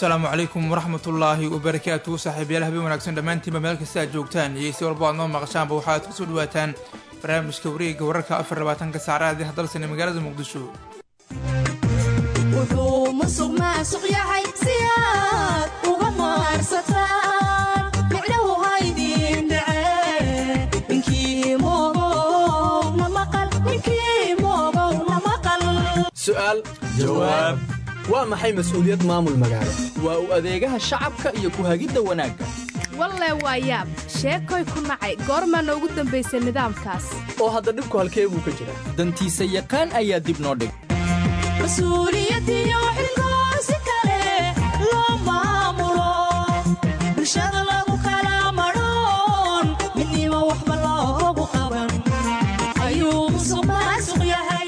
asalaamu calaykum waraxmatullaahi wabarakaatu saaxiibayaal habeen wanaagsan dhammaantiinba meel kasta aad joogtaan iyo si walba aad noo maqashaanba waxaad kusoo dhawaataan barnaamijka wareegga wararka afar labaatanka saacadaadii hadalsan ee magaalada muqdisho wuxuu musuq maasuq yahay si aad uga maarsataan micnahu haydin dhace ninkii moogow na maqal ninkii moogow na maqal su'aal jawaab waa maxay mas'uuliyad maamul magaalo waa u adeegaha shacabka iyo ku hagidda wanaagga walle waa yaab sheekoy ku nacay goormaana ugu dambaysay nidaamkaas oo hadda dhibku halkee buu ka jiraa dantiisa yaqaan ayaa dib noo dhig mas-uuliyadiyo xilkoo si kale loo maamulo bulshada lagu kala madhoon midnimo waxba loogu qaban ayuu musuq maasuq yahay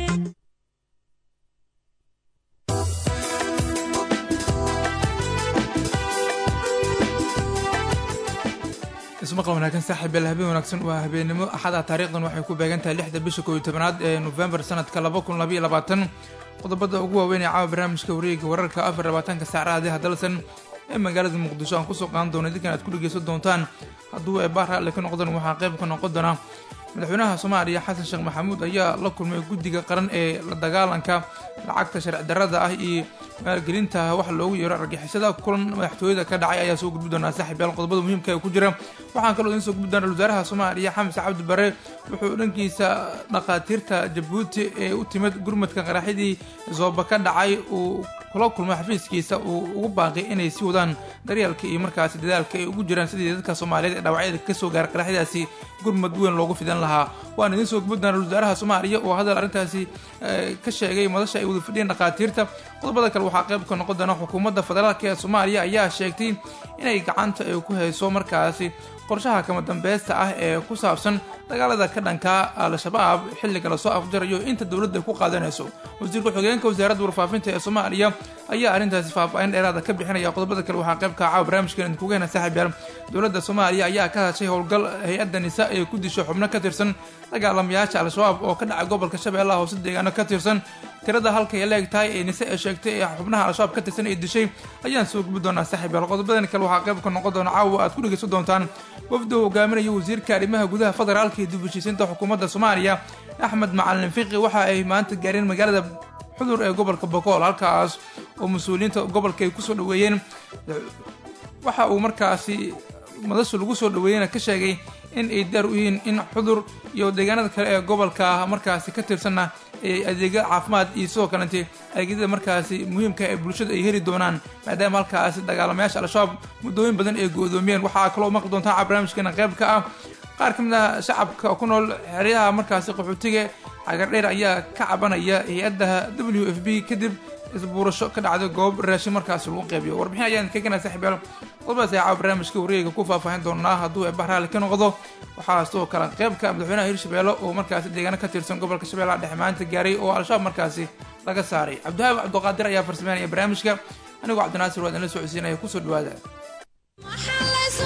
ismaqal wanaagsan saaxiibayaal habeen wanaagsan waa habeenimo axada taariikhdan waxay ku beegan tahay lixda bisha koob iyo tobanaad ee nofembar sanadka laba kun labaiyo labaatan qodobada ugu waaweyn ee caawa barnaamijka wareegga wararka afar labaatanka saacadaadii hadalsan ee magaalada muqdisho aan kusoo qaadan doono idinkan aad ku dhegeysan doontaan hadduu eebaa raalli ka noqdan waxaa qayb ka noqon doona madaxweynaha soomaaliya xasan sheekh maxamuud ayaa la kulmay guddiga qaran ee la dagaalanka lacagta sharci darrada ah iyo maalgelinta wax loogu yeero argixisada kulan madaxtooyada ka dhacay ayaa soo gudbi doonaa saaxiibyaal qodobada muhiimka ee ku jira waxaan kaloo idiin soo gudbi doona wasaaraha soomaaliya xamse cabdi bare wuxuu dhankiisa dhakhaatiirta jabuuti ee u timid gurmadka qaraxyadii zooba ka dhacay uu kula kulmay xafiiskiisa uu ugu baaqay inay sii wadaan daryeelka iyo markaasi dadaalka ay ugu jiraan sidii dadka soomaaliyeed ee dhaawacyada ka soo gaara qaraxyadaasi gurmad weyn loogu fidan lahaa waan idiin soo gudbi doona wasaaraha soomaaliya oo hadal arrintaasi ka sheegay madasha ay wada fadhiyeen dhakhaatiirta qodobada kale waxaa qayb ka noqon doona xukuumadda federaalk ee soomaaliya ayaa sheegtay inay gacanta ay ku hayso markaasi qorshaha kama dambaysta ah ee ku saabsan dagaalada ka dhanka al-shabaab xilliga lasoo afjarayo inta dowladda ku qaadanayso wasiirka xogeenka wasaaradda warfaafinta ee soomaaliya ayaa arrintaasi faahfaahin dheeraada ka bixinaya qodobada kale waxaa qayb ka caawa barnaamijkan idinkuga hena saaxiibyaal dowladda soomaaliya ayaa ka hadashay howlgal hay-adda nisa ee ku disho xubno ka tirsan dagaalamayaasha al-shabaab oo ka dhacay gobolka shabeellaha hoose deegaano ka tirsan tirada halkay leeg tahay ee nise ee sheegtay ee xubnaha al-shabaab ka tirsan ee dishay ayaan soo gubi doonaa saaxiibyaal qodobadan kale waxaa qayb ka noqon doona caawa aad ku dhegeysan doontaan wafdi uu hogaaminayo wasiirka arrimaha gudaha federaalka iyo dib heshiisiinta xukuumadda soomaaliya axmed macalin fiqi waxa ay maanta gaareen magaalada xudur ee gobolka bokool halkaas oo mas-uuliyiinta gobolka ay kusoo dhaweeyeen waxa uu markaasi madasha lagu soo dhaweeyena ka sheegay in ay daar u yihiin in xudur iyo deegaanada kale ee gobolka markaasi ka tirsanna ay adeegyo caafimaad iyo sidoo kalente adeegyada markaasi muhiimka ee bulshada ay heli doonaan maadaama halkaasi dagaalamayaasha al-shabaab muddooyin badan ay go-doomiyeen waxaa kaloo maqli doontaa ca barnaamijkeena qayb ka ah qaar ka mid ah shacabka ku nool xeryaha markaasi qaxootiga cagardheer ayaa ka cabanaya hay-adda w f b kadib isbuurasho ka dhacday goob raashin markaasi lagu qeybiyo warbixin ayaan ka gana saxiibyaal qodobadaas ayaa caawa barnaamijka wareega ku faahfaahin doonaa hadduu eebah raali ka noqdo waxaa sidoo kale qeybka madaxweynaha hirshabeelle oo markaasi deegaano ka tirsan gobolka shabeellaha dhexe maanta gaaray oo al-shabaab markaasi laga saaray cabdihaab cabduqaadir ayaa farsameynaya barnaamijka anigoo cabdinaasir waa idinla socodsiinaya kusoo dhawaada maxaa laysu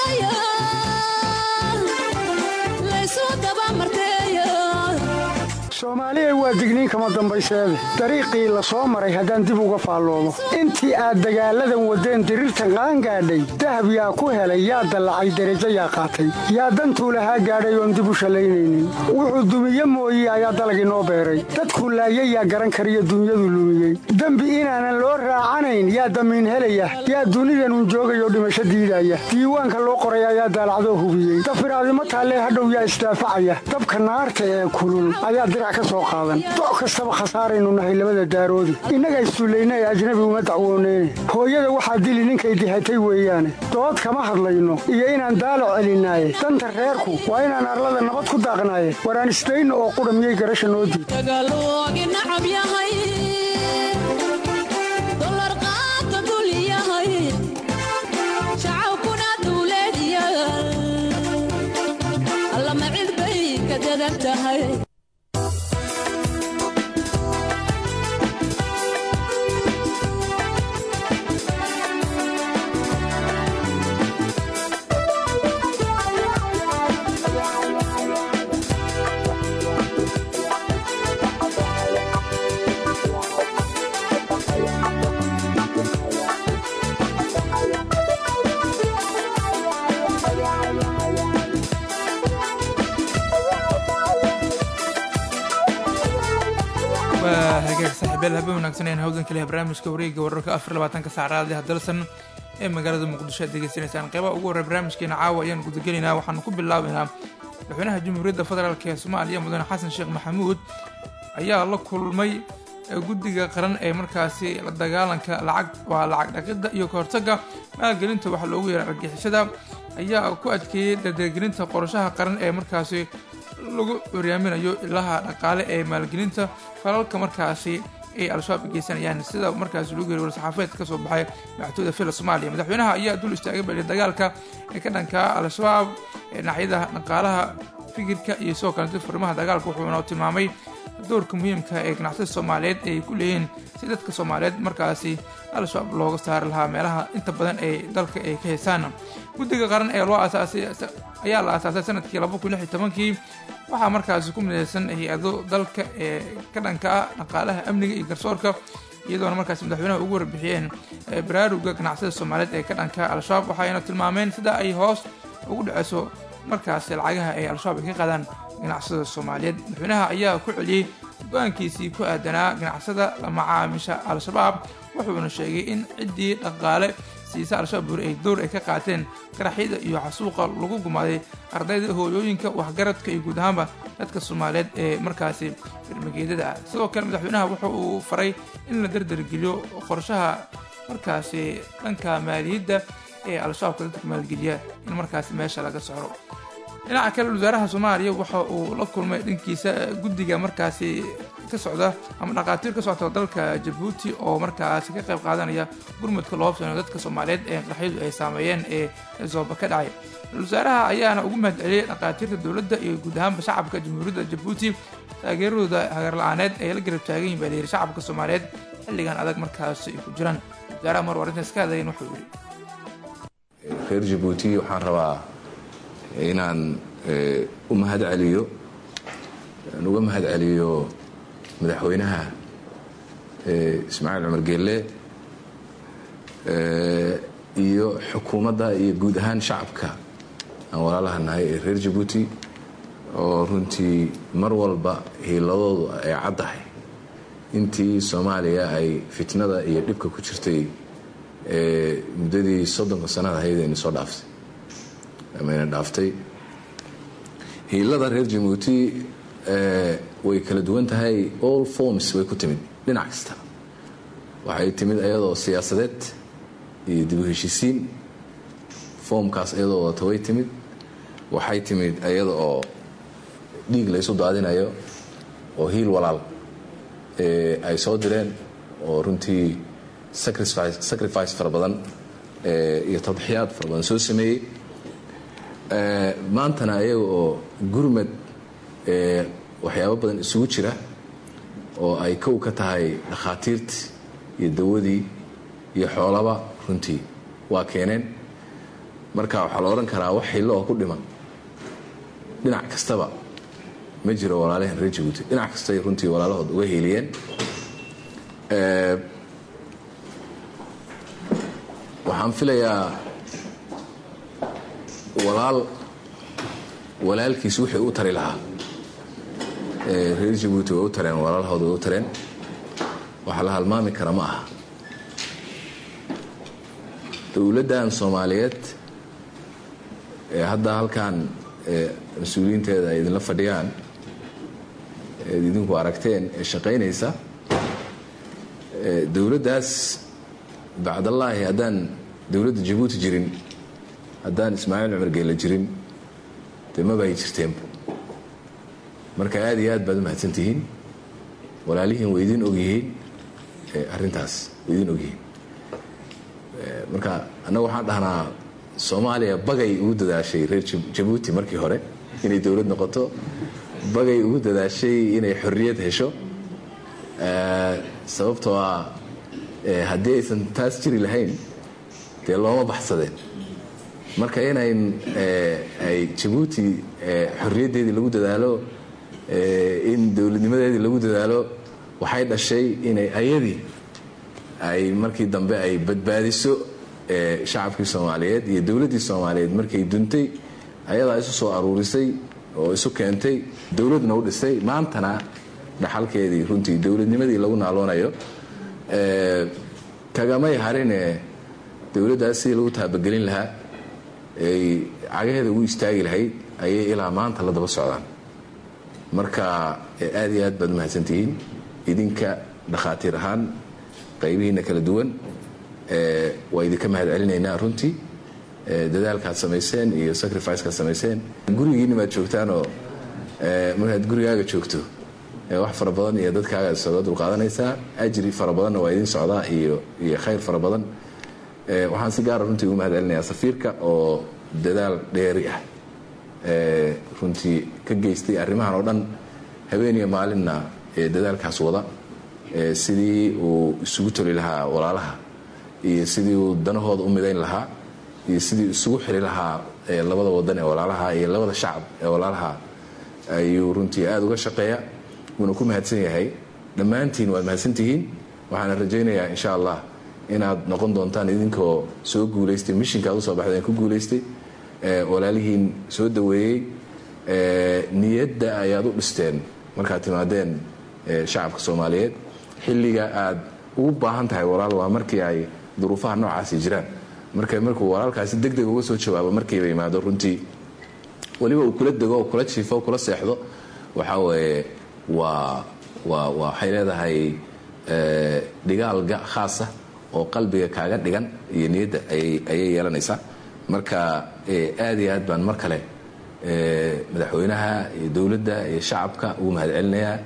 dagayaa laysu dabamarteeya soomaaliya waa digniin kama dambayseede dariiqii la soo maray haddaan dib uga faalloobo intii aad dagaalladan waddeen diriirtan qaangaadhay dahab yaa ku helay yaa dallacay derajo yaa qaatay yaa dantuu lahaa gaadhay oon dib u shallaynaynin wuxuu dumiye mooye ayaa dalagii noo beeray dadku laayay yaa garan kariyo dunyadu lumiyey dembi inaanan loo raacanayn yaa damiin helaya yaa dunidanun joogayoo dhimasho diidaya diiwaanka loo qoray ayaa daalacdoo hubiyey dafiraadimo taallee hadhow yaa isdaafacaya dabka naarta ee kulul ayaa dirac ka soo qaadan doc kastaba khasaaraynu nahay labada daaroodi innaga issullayna ee ajnabi uma dacwooneyne hooyada waxaa dili ninkay dihatay weeyaane dood kama hadlayno iyo inaan daalac celinaaye danta reerku waa inaan arlada nabad ku daaqnaaye waraan isdayno oo qudha miyay garasha noo diid dagaaloogi nacab yahay dolar qaata dul yahay shacabkuna dawlad yaal allama cid bay ka dadan tahay saaxiibayaal habeen wanaagsan ayaan hawdan kaliya barnaamijka wareegga wararka afar labaatanka saacadaadii hadalsan ee magaalada muqdisho aad degeysanaysaan qeybaha ugu horey barnaamijkeena caawa ayaan gudagelaynaa waxaanu ku bilaabaynaa madaxweynaha jamhuuriyadda federaalk ee soomaaliya mudane xasan sheekh maxamuud ayaa la kulmay guddiga qaran ee markaasi la dagaalanka lacag waa lacag dhaqidda iyo kahortagga maalgelinta waxaa loogu yeeray argixisada ayaa ku adkeeyey dardargelinta qorashaha qaran ee markaasi lagu horyaaminayo ilaha dhaqaale ee maalgelinta falalka markaasi ay al-shabaab geysanayaan sida markaasi lagu yiri war-saxaafeed ka soo baxay madaxtooyda fila soomaaliya madaxweynaha ayaa dul istaagay bali dagaalka ee ka dhanka al-shabaab ee dhinacyada dhaqaalaha fikirka iyo sidoo kalete furimaha dagaalka wuxuuna tilmaamay doorka muhiimka ee ganacsatada soomaaliyeed ay ku leeyihiin si dadka soomaaliyeed markaasi al-shabaab looga saari lahaa meelaha inta badan ee dalka ay ka heysaan guddiga qaran ee loo asaasay ayaa la aasaasay sanadkii laba kun lix iyo tobankii waxaa markaasi ku midaysan hay-ado dalka ee ka dhanka ah dhaqaalaha amniga iyo garsoorka iyadoona markaasi madaxweynaha ugu warbixiyeen baraaruga ganacsada soomaaliyeed ee ka dhanka al-shabaab waxayna tilmaameen sida ay hoos ugu dhaceyso markaasi lacagaha ay al-shabaab ay ka qaadaan ganacsada soomaaliyeed madaxweynaha ayaa ku celiyey go-aankiisii ku aadanaa ganacsada la macaamisha al-shabaab wuxuuna sheegay in ciddii dhaqaale siisa al-shabaab buri ay door ay ka qaateen qaraxyada iyo xasuuqa lagu gumaaday ardayda hooyooyinka waxgaradka iyo guud ahaanba dadka soomaaliyeed ee markaasi firmageedada ah sidoo kale madaxweynaha wuxa uu faray in la dardargeliyo qorshaha markaasi dhanka maaliyadda ee al-shabaabka dadka maalgeliya in markaasi meesha laga socro dhinaca kale wasaaraha soomaaliya waxa uu la kulmay dhankiisa guddiga markaasi ka socda ama dhaqaatiir ka socta dalka jabuuti oo markaasi ka qayb qaadanaya gurmudka loo fiino dadka soomaaliyeed ee qaraxyadu ay saameeyeen ee zooba ka dhacay wasaaraha ayaana ugu mahad celiyey dhaqaatiirta dowladda iyo guud ahaanba shacabka jamhuuriyadda jabuuti taageeradooda hagarla-aaneed ay la garab taagan yihin baa layidhi shacabka soomaaliyeed xilligan adag markaasi ay ku jiraan wasaaraha mar warintaas ka hadlayan wuxuu yidhi reer jabuuti waxaan rabaa inaan u mahad celiyo aan uga mahad celiyo madaxweynaha ismaaciil cumar geelle iyo xukuumadda iyo guud ahaan shacabka aan walaalaha nahay ee reer jabuuti oo runtii mar walba hiiladoodu ay caddahay intii soomaaliya ay fitnada iyo dhibka ku jirtay muddadii soddonka sanada ahayd ayna soo dhaaftay amayna dhaaftay hiilada reer jabuuti way kala duwan tahay all forms way ku timid dhinac kasta waxay timid ayadoo siyaasadeed iyo dib u heshiisiin foomkaas ayadoo wadata way timid waxay timid ayada oo dhiig laysu daadinayo oo hiil walaal ay soo direen oo runtii sacrifice fara badan iyo tadxiyaad fara badan soo sameeyey maantana ayaga oo gurmad waxyaabo badan isugu jira oo ay kow ka tahay dhakhaatiirtii iyo dawadii iyo xoolaba runtii waa keeneen marka waxaa la odhan karaa wax xillo oo ku dhiman dhinac kastaba ma jiro walaalahan reer jabuuti dhinac kastay runtii walaalahood uga hiiliyeen waxaan filayaa walaal walaalkiis wixii u tari lahaa reer jabuuti way u tareen walaalahooda way u tareen waxa la halmaami kara ma aha dowladdan soomaaliyeed ee hadda halkan mas-uuliyiinteeda ay idinla fadhiyaan eed idinku aragteen ee shaqaynaysa dowladdaas bacdallaahi haddaan dowladda jabuuti jirin haddaan ismaaciil cumar geela jirin dee maba ay jirteenba marka aad iyo aad baad u mahadsantihiin walaalihiin way idin ogyihiin arrintaas way idin ogyihiin marka annaga waxaan dhahnaa soomaaliya bagay ugu dadaashay reer jabuuti markii hore inay dowlad noqoto bagay ugu dadaashay inay xorriyad hesho sababtoo ah haddii aysan taas jiri lahayn dee looma baxsadeen marka inayn ay jabuuti xorriyaddeedii lagu dadaalo in dowladnimadeedii lagu dadaalo waxay dhashay inay ayadii ay markii dambe ay badbaadiso shacabkii soomaaliyeed iyo dowladdii soomaaliyeed markay duntay ayadaa isu soo aruurisay oo isu keentay dowladna u dhisay maantana dhaxalkeedii runtii dowladnimadii lagu naaloonayo kagamay harine dowladdaas sidii lagu taabagelin lahaa ay cagaheeda ugu istaagi lahayd ayay ilaa maanta la daba socdaan marka aad iyo aad baad mahadsantihiin idinka dhakhaatiir ahaan qaybihiina kala duwan waa idinka mahad celinaynaa runtii dadaalkaad samayseen iyo sacrificekaad samayseen gurigiinna maad joogtaanoo markaad gurigaaga joogto wax fara badan iyo dadkaaga isaga dulqaadanaysaa ajri fara badanna waa idin socdaa iyo iyo khayr fara badan waxaan si gaara runtii ugu mahad celinayaa safiirka oo dadaal dheeri ah runtii ka geystay arrimahan oo dhan habeeniyo maalinna dadaalkaas wada sidii uu isugu toli lahaa walaalaha iyo sidii uu danahooda u midayn lahaa iyo sidii isugu xiri lahaa labada wadan ee walaalaha iyo labada shacab ee walaalaha ayuu runtii aada uga shaqeeya wuuna ku mahadsan yahay dhammaantiin waad mahadsantihiin waxaana rajaynayaa insha allah inaad noqon doontaan idinkoo soo guulaystay mishinka ad usoo baxdeen ku guulaystay walaalihiin soo daweeyey niyadda ayaad u dhisteen markaad timaadeen shacabka soomaaliyeed xilliga aad ugu baahan tahay walaal waa markii ay duruufaha noocaasi jiraan marka markuu walaalkaasi deg deg uga soo jawaabo markiiba yimaado runtii weliba uu kula dego oo kula jiifo kula seexdo waxaa weeye waa waa waxay leedahay dhigaal khaasa oo qalbiga kaaga dhigan iyo niyadda ayay yeelanaysaa marka aad iyo aad baan mar kale madaxweynaha iyo dowladda iyo shacabka ugu mahad celinayaa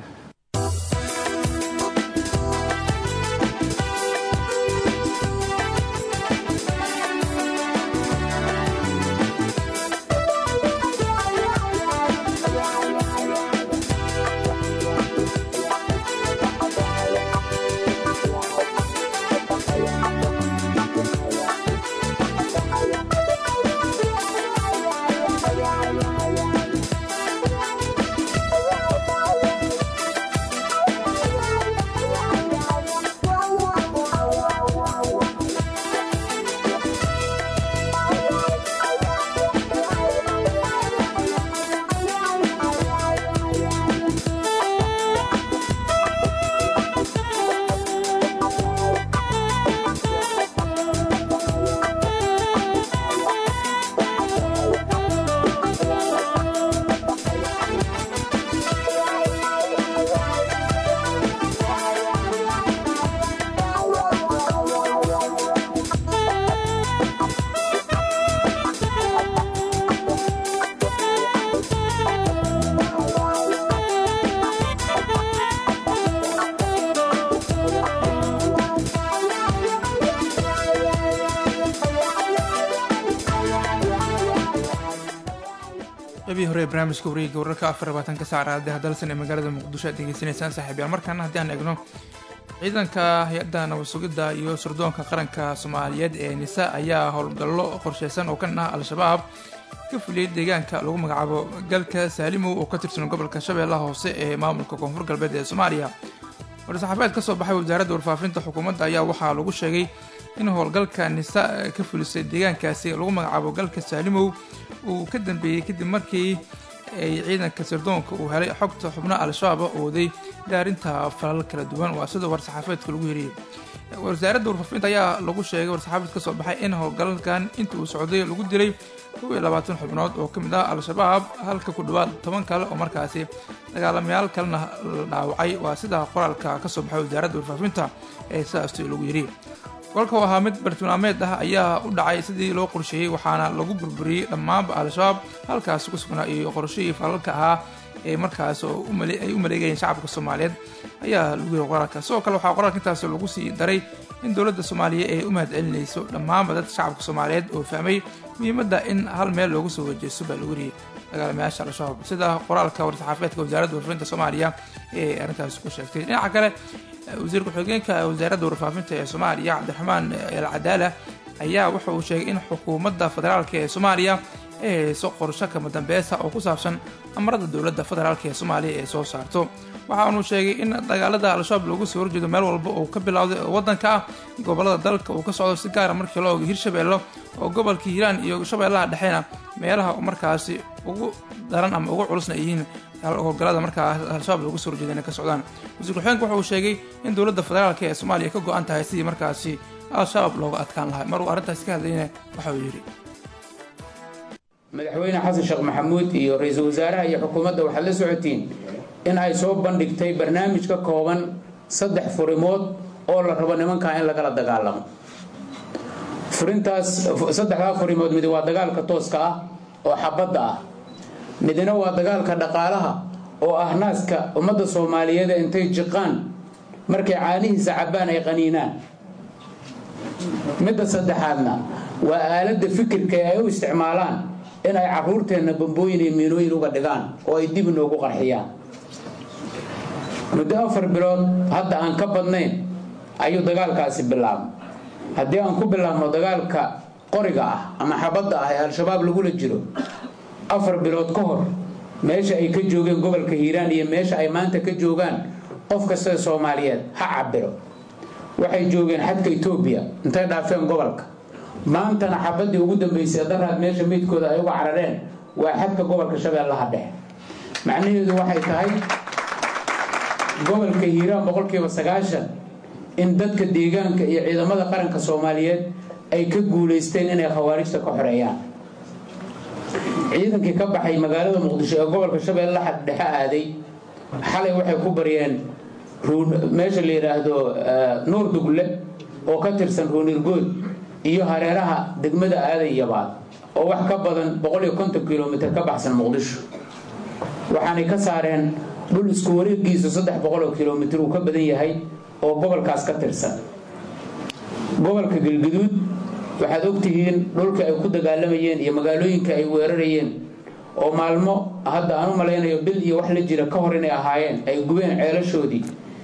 qabii hore ee barnaamijka wareegga wararka afar labaatanka saacraade hadalsan ee magaalada muqdisho aad degeysanaysaan saaxiibyaal markaana haddii aan eegno ciidanka hay-adda nabad sugidda iyo surdoonka qaranka soomaaliyeed ee nisa ayaa howlgallo qorsheysan oo ka dhan ah al-shabaab ka fuliyey deegaanka lagu magacaabo galka saalimow oo ka tirsan gobolka shabeellaha hoose ee maamulka koonfur galbeed ee soomaaliya war-saxaabeed ka soo baxay wasaaradda warfaafinta xukuumadda ayaa waxaa lagu sheegay in howlgalka nisa ka fulisay deegaankaasi lagu magacaabo galka saalimow uu ka dambeeyey kadib markii ay ciidanka sirdoonka uu helay xogta xubno al-shabaab oo waday dhaarinta falal kala duwan waa sida war-saxaafeedka lagu hiriyey wasaaradda warfaafinta ayaa lagu sheegay war-saxaafeed ka soo baxay in howlgalkan inta uu socday lagu dilay kow iyo labaatan xubnood oo ka mid ah al-shabaab halka ku dhawaad toban kale oo markaasi dagaalamayaal kalena la dhaawacay waa sida qoraalka ka soo baxay wasaaradda warfaafinta ee sidaas lagu yiri golka oo ahaa mid bartilmaameed ah ayaa u dhacay sidii loo qorsheeyey waxaana lagu burburiyey dhammaanba al-shabaab halkaasi ku sugnaa iyo qorshihii falalka ahaa ee markaas ay u maleegayeen shacabka soomaaliyeed ayaa lagu yiri qoraalka sidoo kale waxaa qoraalka intaas lagu sii daray in dowladda soomaaliya ay u mahad celinayso dhammaanba dadka shacabka soomaaliyeed oo fahmay muhiimadda in hal meel loogu soo wajeysto baa lagu yiri dagaalamayaasha al-shabaab sida qoraalka war-saxaafeedka wasaaradda warfaafinta soomaaliya ee arrintaasi ku sheegtay dhinaca kale wasiir ku-xigeenka wasaaradda warfaafinta ee soomaaliya cabdiraxmaan el cadaala ayaa waxa uu sheegay in xukuumadda federaalk ee soomaaliya ay hayso qorsho kama dambeesa oo ku saabsan amarada dowladda federaalk ee soomaaliya ee soo saarto waxaanuu sheegay in dagaalada al-shabaab loogu soo horjeedo meel walba oo ka bilowday oo waddanka ah gobolada dalka uu ka socdo si gaara markii loo oga hirshabeello oo gobolka hiiraan iyo shabeellaha dhexeena meelaha markaasi ugu daran ama ugu culusna yihiin howlgallada markaa al-shabaab loogu soo horjeeda inay ka socdaan wasiir ku-xigeenka waxa uu sheegay in dowladda federaalk ee soomaaliya ka go-an tahay sidii markaasi al-shabaab looga adkaan lahaa mar uu arrintaasi ka hadlayna waxa uu yidhi madaxweyne xasan sheekh maxamuud iyo ra-iisul wasaaraha iyo xukuumadda waxaad la socotiin in ay soo bandhigtay barnaamij ka kooban saddex furimood oo la rabo nimankaa in lagala dagaalamo furintaas saddexdaa furimood midi waa dagaalka tooska ah oo xabadda ah midna waa dagaalka dhaqaalaha oo ah naaska ummadda soomaaliyeed intay jiqaan markay caanihiisa cabbaan ay qaniinaan midda saddexaadna waa aaladda fikirka ee ay u isticmaalaan in ay caruurteenna bambooyin iyo miinooyin uga dhigaan oo ay dib inoogu qarxiyaan muddo afar bilood hadda aan ka badnayn ayuu dagaalkaasi bilaabmay haddii aan ku bilaabno dagaalka qoriga ah ama xabadda ah ee al-shabaab lagula jiro afar bilood ka hor meesha ay ka joogeen gobolka hiiraan iyo meesha ay maanta ka joogaan qof kasta soomaaliyeed ha cabiro waxay joogeen xadka etoobiya intay dhaafeen gobolka maantana xabaddii ugu dambaysay daraad meesha meydkooda ay uga carareen waa xadka gobolka shabeellaha dhexe macnaheedu waxay tahay gobolka hiiraan boqolkiiba sagaashan in dadka deegaanka iyo ciidamada qaranka soomaaliyeed ay ka guulaysteen inay khawaarijta ka xoreeyaan ciidankii ka baxay magaalada muqdisho ee gobolka shabeellaha dhexe aaday xalay waxay ku baryeen meesha la yidhaahdo nuur dugle oo ka tirsan ruunirgood iyo hareeraha degmada aaday yabaad oo wax ka badan kilomitr ka baxsan muqdisho waxaanay ka saareen dhul isku wareegiisu oo kilomitr uu ka badan yahay oo gobolkaas ka tirsan gobolka galguduud waxaad ogtihiin dhulka ay ku dagaalamayeen iyo magaalooyinka ay weerarayeen oo maalmo hadda aan u malaynayo bil iyo wax la jira ka hor inay ahaayeen ay gubeen ceelashoodii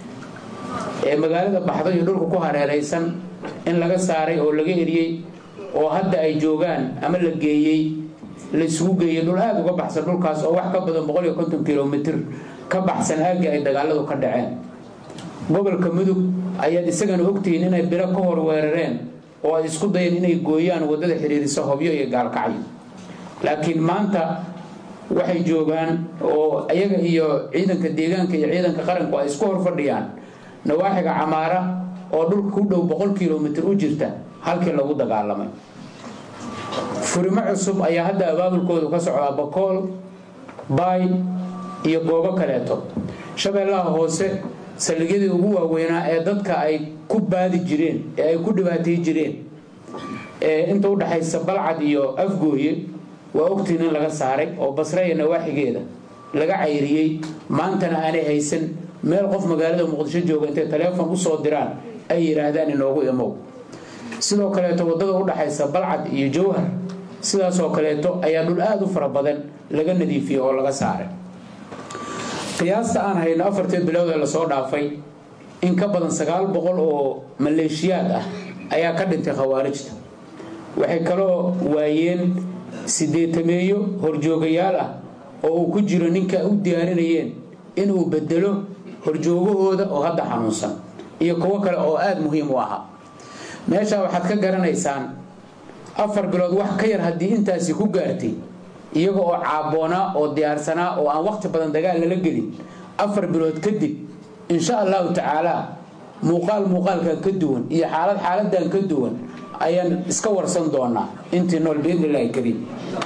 ee magaalada baxdo iyo dhulka ku hareeraysan in laga saaray oo laga eriyey oo hadda ay joogaan ama la geeyey la isugu geeyey dhul aada uga baxsan dhulkaas oo wax ka badan kilomitr ka baxsan aagii ay dagaaladu ka dhaceen gobolka mudug ayaad isagana ogtihiin inay bilo ka hor weerareen oo ay isku dayeen inay gooyaan waddada xiriirisa hobyo iyo gaalkacyo laakiin maanta waxay joogaan oo iyaga iyo ciidanka deegaanka iyo ciidanka qaranku ay isku hor fadhiyaan nawaaxiga camaara oo dhulka ku dhow boqol kilomitr u jirta halkii lagu dagaalamay furimo cusub ayaa hadda abaabulkoodu ka socdaa bakool baay iyo goobo kaleeto shabeellaha hoose saldhigyadii ugu waaweynaa ee dadka ay ku baadi jireen ee ay ku dhibaatay jireen ee inta u dhaxaysa balcad iyo afgooye waa ogtiin in laga saaray oo basre iyo nawaaxigeeda laga cayriyey maantana aanay haysan meel qof magaalada muqdisho jooga intay taleefon usoo diraan ay yidhaahdaan inoogu imow sidoo kaleeto waddada u dhaxaysa balcad iyo jowhar sidaasoo kaleeto ayaa dhul aada u fara badan laga nadiifiyey oo laga saaray qiyaasta aan hayno afartii bilood ee lasoo dhaafay in ka badan sagaal boqol oo maleeshiyaad ah ayaa ka dhintay khawaarijta waxay kaloo waayeen sideetameeyo horjoogayaal ah oo uu ku jiro ninka u diyaarinayeen inuu bedelo horjoogahooda oo hadda xanuunsan iyo kuwo kale oo aada muhiim u ahaa meeshaa waxaad ka garanaysaan afar bilood wax ka yar haddii intaasi ku gaartay iyaga oo caaboonaa oo diyaarsanaa oo aan waqti badan dagaal lala gelin afar bilood kadib insha allahu tacaala muuqaal muuqaalkan ka duwan iyo xaalad xaaladan ka duwan ayaan iska warsan doonaa intii nool biidni illaahi kariim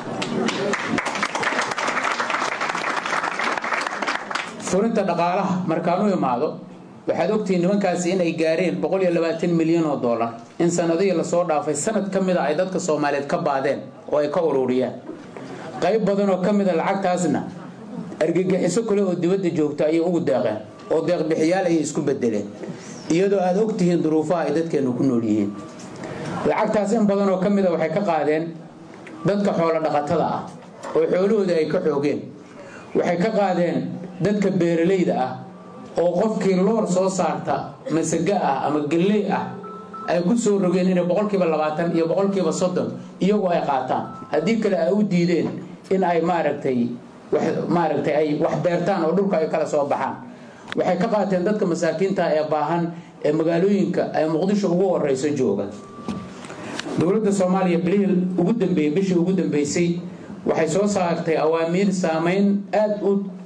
furinta dhaqaalaha markaan u imaado waxaad ogtihiin nimankaasi inay gaareen milyan oo dollar in sanadihii lasoo dhaafay sanad ka mida ay dadka soomaaliyeed ka baadeen oo ay ka ururiyaan qayb badan oo ka mida lacagtaasna argagixiso kale oo dibadda joogta ayay ugu deeqeen oo deeqbixiyaal ayay isku bedeleen iyadoo aad ogtihiin duruufaha ay dadkeennu ku nool yihiin lacagtaas in badan oo ka mida waxay ka qaadeen dadka xoolo dhaqatada ah oo xoolahooda ay ka xoogeen waxay ka qaadeen dadka beeralayda ah oo qofkii loor soo saarta masaga ah ama galley ah ay ku soo rogeen inay boqolkiiba labaatan iyo boqolkiiba soddon iyagu ay qaataan haddii kale ay u diideen in ay maaragtay maaragtay ay wax beertaan oo dhulka ay kala soo baxaan waxay ka qaateen dadka masaakiinta ee baahan ee magaalooyinka ay muqdisho ugu horeyso jooga dowladda soomaaliya bilihii ugu dambeeyey bishii ugu dambeysay waxay soo saartay awaamiir saameyn aada u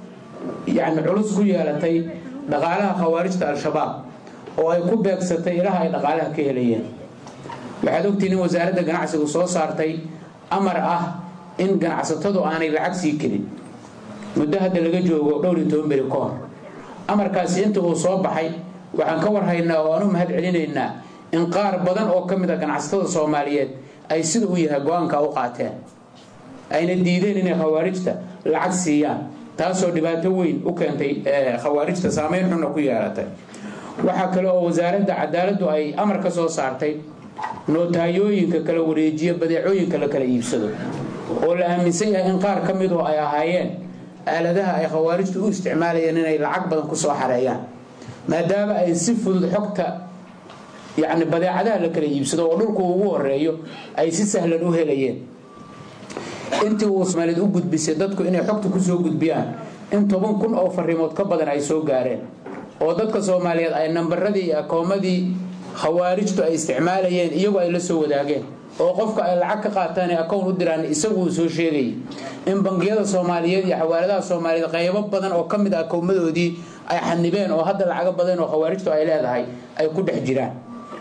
yacni culus ku yeelatay dhaqaalaha khawaarijta al-shabaab oo ay ku beegsatay ilaha ay dhaqaalaha ka helayeen waxaad ogtihiin in wasaaradda ganacsigu soo saartay amar ah in ganacsatadu aanay lacag sii kelin muddo hadda laga joogo dhowr iyo toban beri ka hor amarkaasi inta uu soo baxay waxaan ka warhaynaa oo aan u mahad celinaynaa in qaar badan oo ka mid a ganacsatada soomaaliyeed ay sida u yahay go-aanka u qaateen ayna diideen inay khawaarijta lacag siiyaan taasoo dhibaato weyn u keentay khawaarijta saameyn xunna ku yeelatay waxaa kale oo wasaaradda cadaaladdu ay amar ka soo saartay nootayooyinka kala wareejiya badeecooyinka la kala iibsado oo la aaminsan yahay in qaar ka midu ay ahaayeen aaladaha ay khawaarijtu u isticmaalayeen inay lacag badan ku soo xareeyaan maadaama ay si fudud xogta yacni badeecadaha la kala iibsado oo dhulku ugu horeeyo ay si sahlan u helayeen intii uu soomaaliyed u gudbisay dadku inay xogta kusoo gudbiyaan in toban kun oo fariimood ka badan ay soo gaareen oo dadka soomaaliyeed ay nambaradii iyo akoomadii khawaarijtu ay isticmaalayeen iyagoo ay la soo wadaageen oo qofka ay lacag ka qaataan ee akown u diraan isagu uu soo sheegayay in bangiyada soomaaliyeed iyo xawaaladaha soomaaliyeed qaybo badan oo ka mid a akowmadoodii ay xanibeen oo hadda lacago badan oo khawaarijtu ay leedahay ay ku dhex jiraan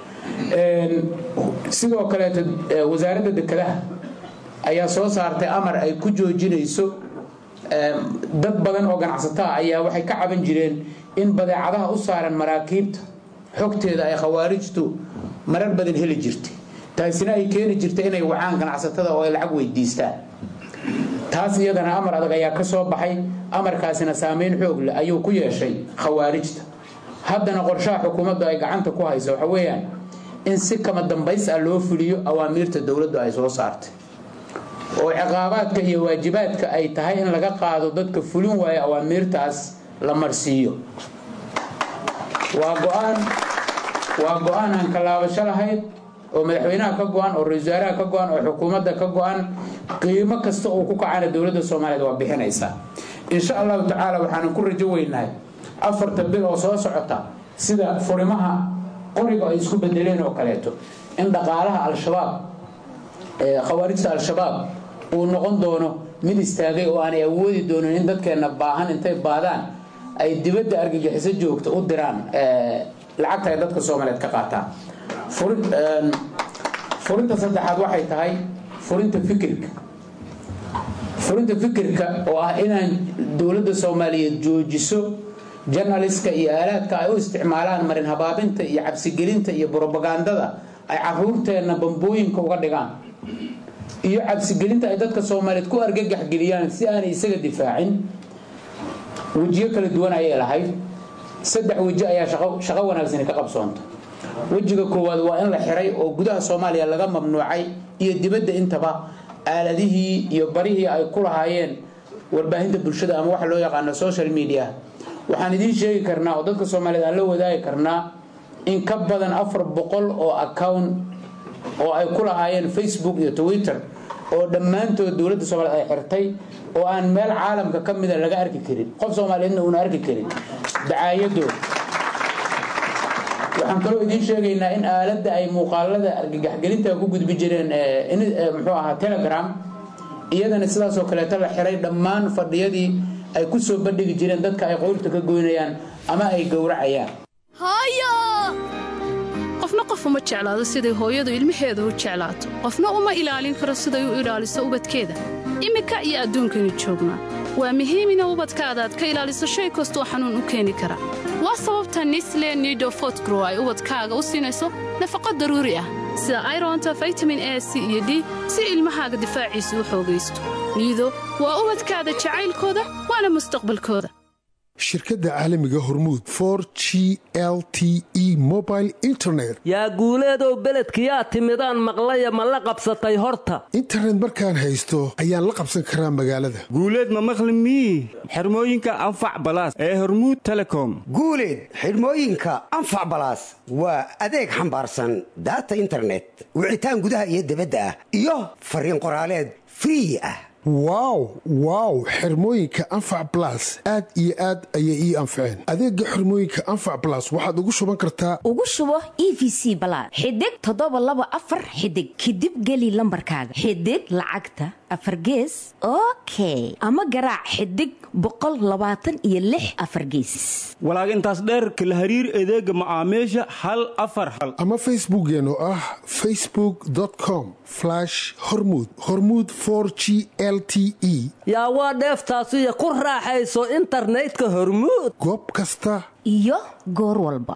sidoo kaleeto wasaaradda dekedaha ayaa soo saartay amar ay ku joojinayso dad badan oo ganacsataa ayaa waxay ka caban jireen in badeecadaha u saaran maraakiibta xogteeda ay khawaarijtu marar badan heli jirtay taasina ay keeni jirtay inay wacaan ganacsatada oo ay lacag weydiistaan taas iyadana amar adag ayaa ka soo baxay amarkaasina saameyn xoog leh ayuu ku yeeshay khawaarijta haddana qorshaha xukuumaddu ay gacanta ku hayso waxa weeyaan in si kama dambays ah loo fuliyo awaamiirta dowladdu ay soo saartay oo ciqaabaadka iyo waajibaadka ay tahay in laga qaado dadka fulin waaya awaamiirtaas la marsiiyo waa go-aan waa go-aan aan kalaabasho lahayd oo madaxweynaha ka go-an oo ra-isul wasaaraha ka go-an oo xukuumadda ka go-an qiimo kasta uu ku kacana dowladda soomaaliyeed waa bixinaysaa insha allahu tacaala waxaanan ku rajo weynahay afarta bil oo soo socota sida furimaha qoriga ay isku bedeleen oo kaleeto in dhaqaalaha al-shabaab khawaarijta al-shabaab uu noqon doono mid istaagay oo aanay awoodi doonin in dadkeenna baahan intay baadaan ay dibadda argagixiso joogta u diraan lacagta ay dadka soomaaliyeed ka qaataan furinta saddexaad waxay tahay furinta fikirka furinta fikirka oo ah inaan dowladda soomaaliyeed joojiso janaliska iyo aalaadka ay u isticmaalaan marin habaabinta iyo cabsigelinta iyo brobagandada ay caruurteenna bambooyinka uga dhigaan iyo cabsigelinta ay dadka soomaaliyeed ku argagax geliyaan si aanay isaga difaacin wejiyo kala duwan ayay lahayd saddex weji ayaa shaqo wanaagsani ka qabsoonta wejiga koowaad waa in la xiray oo gudaha soomaaliya laga mamnuucay iyo dibadda intaba aaladihii iyo barihii ay ku lahaayeen warbaahinta bulshada ama waxa loo yaqaano social media waxaan idiin sheegi karnaa oo dadka soomaaliyeed aan la wadaagi karnaa in ka badan afar boqol oo account oo ay ku lahaayeen facebook iyo twitter oo dhammaantood dowladda soomaliyeed ay xirtay oo aan meel caalamka ka mida laga arki karin qof soomaaliyeedna uuna arki karin dacaayadooda waxaan kaloo idiin sheegaynaa in aaladda ay muuqaalada argagaxgelinta ku gudbi jireen muxuu ahaa telegram iyadana sidaasoo kaleeto la xiray dhammaan fadhiyadii ay ku soo bandhigi jireen dadka ay qoyrta ka goynayaan ama ay gowracayaan qofna qof uma jeclaado siday hooyadu ilmaheeda u jeclaato qofna uma ilaalin karo siday u ilaaliso ubadkeeda iminka iyo adduunkaynu joognaa waa muhiim ina ubadkaada aad ka ilaaliso shay kastoo xanuun u keeni kara waa sababta nisle nidofotgrow ay ubadkaaga u siinayso nafaqo daruuri ah sida aironta vitamin a c iyo d si ilmahaaga difaaciisu u xoogaysto niido waa ubadkaada jacaylkooda waana mustaqbalkooda shirkadda caalamiga hormuud for g l t e mobile internet yaa guuleedow beledkiyaa timidaan maqlaya ma la qabsatay horta internet markaan haysto ayaan la qabsan karaa magaalada guuleed ma maqli mii xirmooyinka anfac balaas ee hormuud telecom guuleed xidhmooyinka anfac balaas waa adeeg xambaarsan daata internet wicitaan gudaha iyo dibadda ah iyo fariin qoraaleed free ah wow wow xirmooyinka anfac balas aad iyo aad ayay ii anfaceen adeega xirmooyinka anfac balas waxaad ugu shuban kartaa ugu shubo e v c balaad xidig toddoba laba afar xidig kadib geli lambarkaaga xidig lacagta afargees okay ama garaac xidig boqol labaatan iyo lix afargeesis walaag intaas dheer kala hariir adeega macaamiisha hal afar hal ama facebookeen oo ah facebook com hormud hormud g l t e yaa waa dheeftaasiyo ku raaxayso internetka hormuud goob kasta iyo goor walba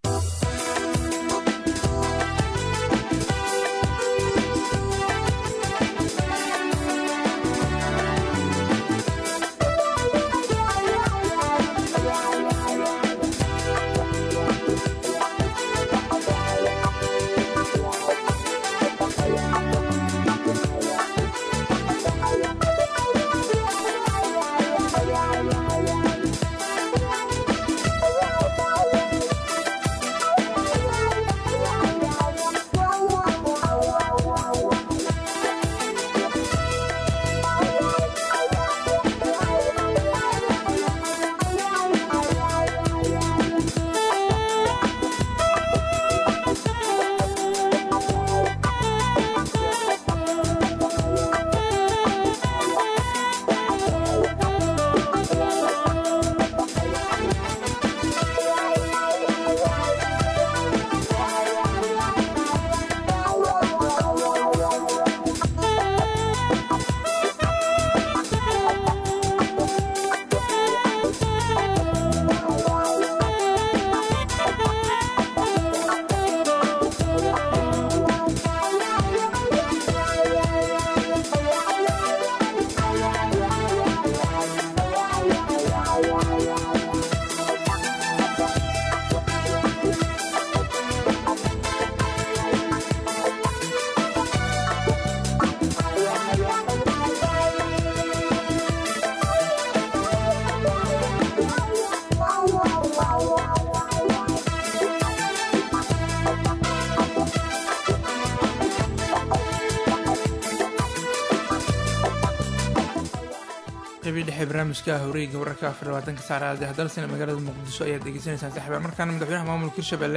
qeybii dhexe barnaamijka hawreeyga wararka afar labaatanka saacada hadalsina magaalada muqdisho ayaad degeysanaysaan saxiibaan markaana madaxweynaha maamulka hirshabelle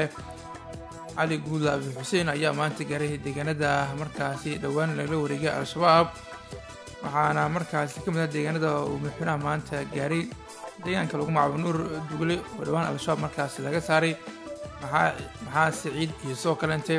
cali guuda abi xuseen ayaa maanta gaaray deegaanada markaasi dhowaan lagala wareegay al-shabaab waxaana markaasi ka mid ah deegaanada uu madaxweynaha maanta gaaray deegaanka lagu magacaabo nuur dugle oo dhowaan al-shabaab markaasi laga saaray maxaa maxaa siciid iyo sidoo kalente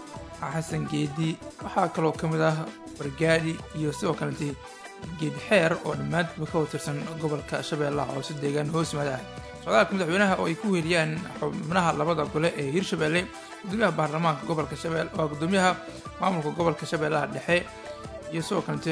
xasan geedi waxaa kaloo ka mid ah wargaadhi iyo sidoo kalente geedxeer oo dhammaantoodba ka watirsan gobolka shabeellaha hoose deegaan hoos yimaada ah socdaalka madaxweynaha oo ay ku weeliyaan xubnaha labada gole ee hirshabelle gudoomiyaha baarlamaanka gobolka shabelle waa gudoomiyaha maamulka gobolka shabeellaha dhexe iyo sidoo kalete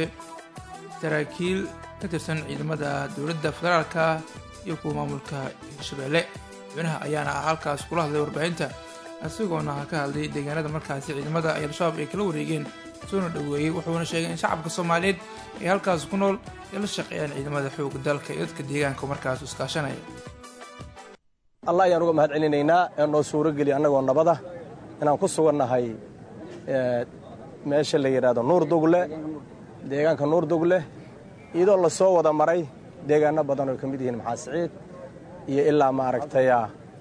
saraakiil ka tirsan ciidamada dowladda federaalka iyo kuwa maamulka hirshabelle madaxweynaha ayaana halkaas kula hadlay warbaahinta isagoona ka hadlay deegaanada markaasi ciidamada ay al-shabaab ay kala wareegeen soona dhoweeyey wuxuuna sheegay in shacabka soomaaliyeed ay halkaas ku nool ay la shaqeeyaan ciidamada xooga dalka iyo dadka deegaanka markaas iskaashanaya allah ayaan uga mahad celinaynaa ee noo suuro geliya annagoo nabada inaan ku sugannahay meesha la yidhaahdo nuur dugle deegaanka nuur dugle iyadoo la soo wada maray deegaano badan oo ka mid yihiin maxaa siciid iyo ilaa maaragtaya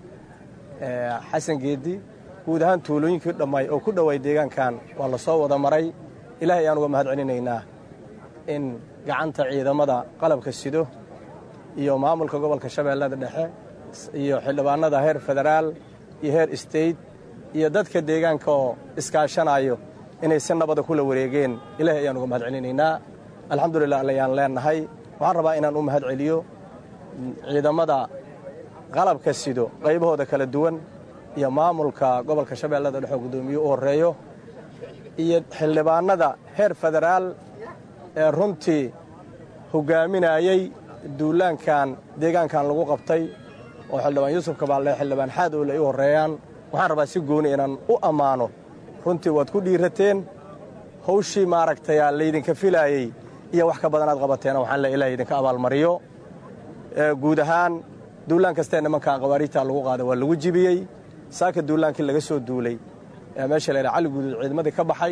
xasan geedi guud ahaan tuulooyinkii dhammaay oo ku dhowaay deegaankan waa la soo wada maray ilaahay ayaan uga mahad celinaynaa in gacanta ciidamada qalabka sido iyo maamulka gobolka shabeellada dhexe iyo xildhibaanada heer federaal iyo heer state iyo dadka deegaanka oo iskaashanayo inay si nabada kula wareegeen ilaahay ayaan uga mahad celinaynaa alxamdulilah ayaan leenahay waxaan rabaa inaan u mahad celiyo ciidamada qalabka sido qaybahooda kala duwan iyo maamulka gobolka shabeellada dhexe oo guddoomiye u horreeyo iyo xildhibaanada heer federaal ee runtii hoggaaminayey duulaankan deegaankan lagu qabtay oo xildhibaan yuusuf kabaalle xildhibaan xaadoole ay u horreeyaan waxaan rabaa si gooni inaan u ammaano runtii waad ku dhiirateen hawshii maaragtaya laydinka filaayey iyo wax ka badanaad qabateena waxaan le ilaah idinka abaalmariyo guud ahaan duulaan kastee nimankan qawaariijtaa lagu qaada waa lagu jibiyey saaka duulaankii laga soo duulay ee meesha la yidhaha cali guduud ciidamadii ka baxay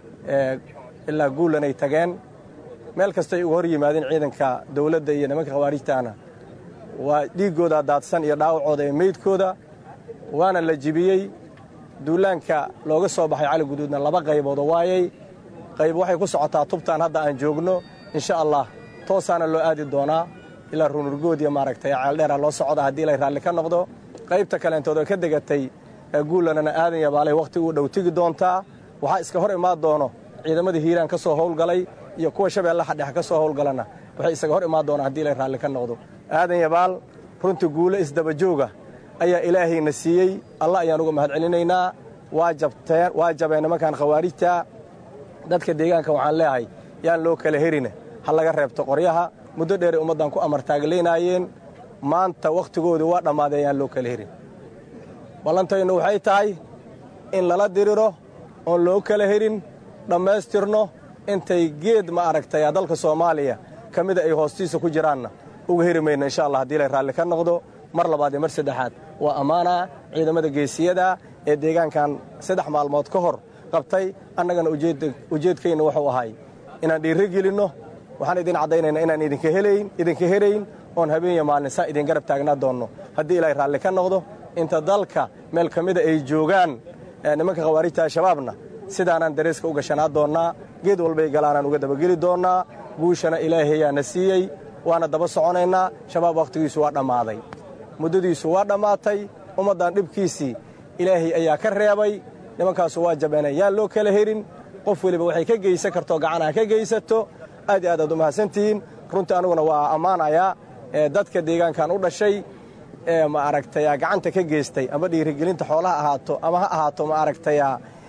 ilaa guulanay tageen meel kastay uga hor yimaadeen ciidanka dawladda iyo nimanka khawaarijtaana waa dhiiggooda daadsan iyo dhaawacooda ee meydkooda waana la jibiyey duulaanka looga soo baxay cali guduudna laba qayboodoo waayay qayb waxay ku socotaa tubtaan hadda aan joogno insha allah toosaana loo aadi doonaa ilaa runurgood iyo maaragtay ceeldheera loo socda haddii ilay raalli ka noqdo qaybta kaleentood oo ka degatay guulanana aadan yabaalay wakhti uu dhow tigi doontaa waxaa iska hor imaan doono ciidamadii hiiraan ka soo howlgalay iyo kuwa shabeellaha dhexe ka soo howlgalana waxay isaga hor imaan doonaan haddii ilay raalli ka noqdo aadan yabaal runtii guulo isdabajooga ayaa ilaahayna siiyey allah ayaan uga mahad celinaynaa waa jabteen waa jabeen nimankan khawaarijta dadka deegaanka waxaan leeyahay yaan loo kala herine ha laga reebto qoryaha muddo dheeray ummaddan ku amartaaglaynaayeen maanta wakhtigoodii waa dhammaadee yaan loo kala herin ballantaynu waxay tahay in lala diriro oon loo kala herin dhammaystirno intay geed ma aragtay dalka soomaaliya ka mida ay hoostiisa ku jiraanna uga heri mayno insha allah haddii lay raalli ka noqdo mar labaad iyo mar saddexaad waa ammaanaa ciidamada geesiyada ee deegaankan saddex maalmood ka hor qabtay annagana ujeedkayna wuxuu ahay inaan dhiirro gelinno waxaan idin caddaynaynaa inaan idinka helayn idinka helayn oon habeenya maalin saa idin garab taagnaa doonno haddii ilaahay raalli ka noqdo inta dalka meel ka mida ay joogaan nimanka khawaarijta al-shabaabna sidaanaan dareeska u gashanaa doonnaa geed walbay galaanaan uga dabageli doonnaa guushana ilaahayaana siiyey waana daba soconaynaa shabaab wakhtigiisu waa dhammaaday muddadiisu waa dhammaatay ummaddan dhibkiisii ilaahay ayaa ka reebay nimankaasu waa jabeenay yaan loo kala herin qof weliba waxay ka geysan kartoo gacanaha ka geysato aad iyo aad aad u mahadsantihiin runtii aniguna waa ammaanayaa dadka deegaankan u dhashay ee ma aragtaya gacanta ka geystay ama dhiirigelinta xoolaha ahaato ama ha ahaato ma aragtaya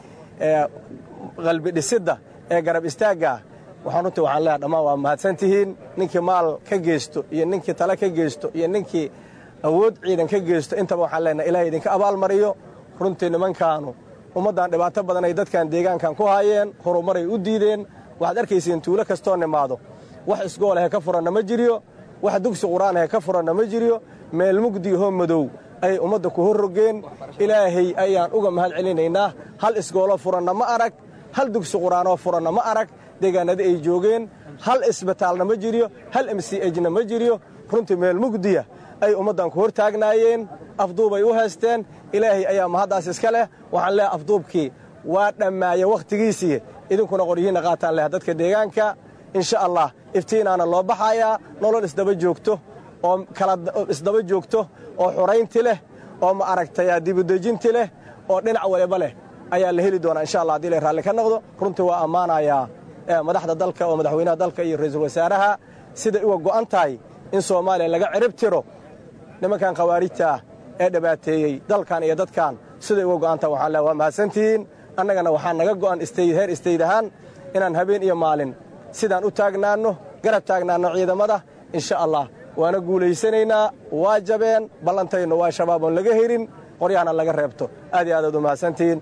qalbi dhisidda ee garab istaagga waxaan runtii waxaan leeyahay dhammaan waa mahadsantihiin ninkii maal ka geysto iyo ninkii tale ka geysto iyo ninkii awood ciidan ka geysto intaba waxaan leenahay ilahay idinka abaalmariyo runtii nimankaanu ummaddan dhibaato badan ay dadkan deegaankan ku haayeen horumaray u diideen waxaad arkaysiin tuulo kastoo nimaado wax isgoolahe ka furanna ma jiriyo wax dugsi qur-aanahe ka furanna ma jiriyo meel mugdiyahoo madow ayay ummadda ku horrogeen ilaahay ayaan uga mahad celinaynaa hal isgoolo furanna ma arag hal dugsi qur-aanoo furanna ma arag deegaanadii ay joogeen hal isbitaalna ma jiriyo hal m c ejna ma jiriyo runtii meel mugdiya ay ummaddan ku hor taagnaayeen afduubay u haysteen ilaahay ayaa mahaddaas iska leh waxaan leehay afduubkii waa dhammaaya wakhtigiisii idinkuna qoryihiinna qaataan leh dadka deegaanka insha allah iftiinaana loo baxayaa nolol isdaba joogto oo kala isdaba joogto oo xuraynti leh oo ma aragtaya dibudejinti leh oo dhinac waliba leh ayaa la heli doonaa insha allah haddii lay raalli ka noqdo runtii waa ammaanayaa madaxda dalka oo madaxweynaha dalka iyo ra'iisul wasaaraha siday uga go'an tahay in soomaaliya laga cirib tiro nimankan khawaarijta ah ee dhibaateeyey dalkan iyo dadkan siday uga go'an tahay waxaan leehay waa mahadsantihiin annagana waxaa naga go'an istayd heer istayd ahaan inaan habeen iyo maalin sidaan u taagnaanno garab taagnaanno ciidamada insha allah waana guulaysanaynaa waa jabeen ballantaynu waa shabaab oon laga herin qoryahana laga reebto aad iyo aad aad u mahadsantihiin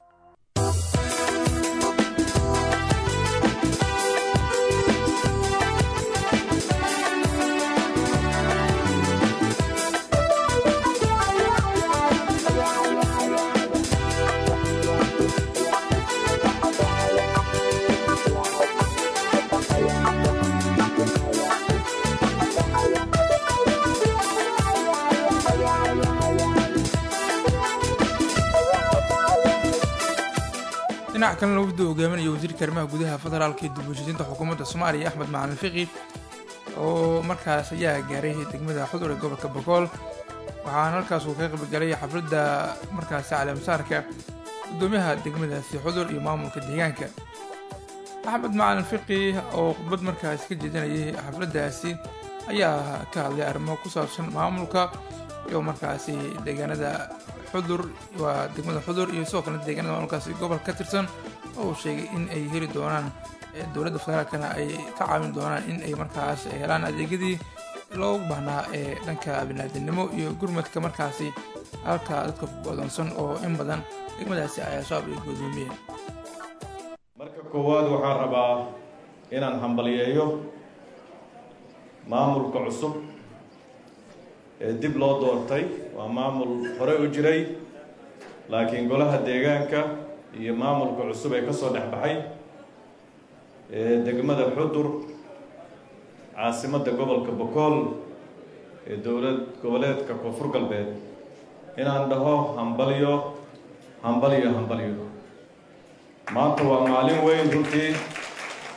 dhinac kalena wafdu hogaaminaya wasiirka arrimaha gudaha federaalka iyo dib-u-heshiisiinta xukuumadda soomaaliya axmed macalin fiqi oo markaas ayaa gaaray degmada xudur ee gobolka bogool waxaana halkaas uu kaga qaybgalay xafladda markaasi caleemasaarka guddoomiyaha degmadaasi xudur iyo maamulka deegaanka axmed macalin fiqi oo khudbad markaasi ka jeedinayay xafladdaasi ayaa ka hadlay arrimo ku saabsan maamulka iyo markaasi deegaanada xudur waa degmada xudur iyo sidoo kalena deegaanada maamulkaasi gobol ka tirsan oo uu sheegay in ay heli doonaan dowladda federaalkana ay ka caawin doonaan in ay markaas helaan adeegyadii loogu baahnaa ee dhanka biniaadamnimo iyo gurmadka markaasi halka dadka godoonsan oo in badan degmadaasi ay al-shabaab ay godoomiyeen marka koowaad waxaan rabaa inaan hambalyeeyo maamulka cusub ee dib loo doortay waa maamul hore u jiray laakiin golaha deegaanka iyo maamulka cusub ee ka soo dhex baxay ee degmada xudur caasimadda gobolka bokool ee dowlad goboleedka koonfur galbeed inaan dhaho hambalyo hambalyo hambalyo maanta waa maalin weyn runtii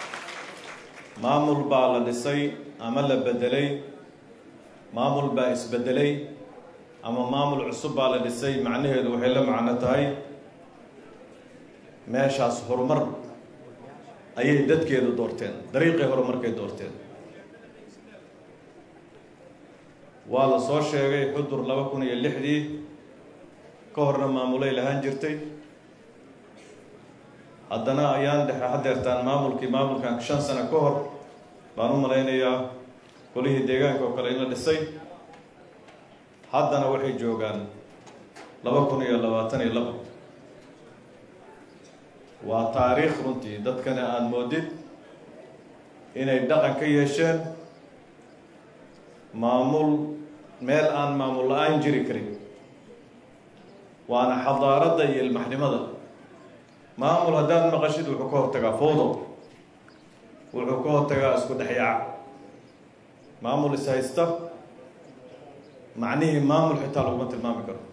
maamul baa la dhisay ama la bedelay maamul baa isbedelay ama maamul cusub baa la dhisay macnaheedu waxay la macno tahay meeshaas horumar ayay dadkeedu doorteen dariiqii horumarkay doorteen waa la soo sheegay xudur laba kun iyo lixdii ka horna maamulay lahaan jirtay haddana ayaan dhexe hadeertaan maamulkii maamulkan shan sano ka hor baan u malaynayaa golihii deegaanka oo kale in la dhisay haddana waxay joogaan laba kun iyo labaatan iyo laba waa taariikh runtii dadkana aada moodid inay dhaqan ka yeesheen maamul meel aan maamul la-aan jiri karin waana xadaaradda iyo ilmaxnimada maamul haddaad maqashid wuxuu ka hortagaa fowdo wuxuu ka hortagaa isku dhexyaac maamul is haysta macnihii maamul xitaa laguma tilmaami karo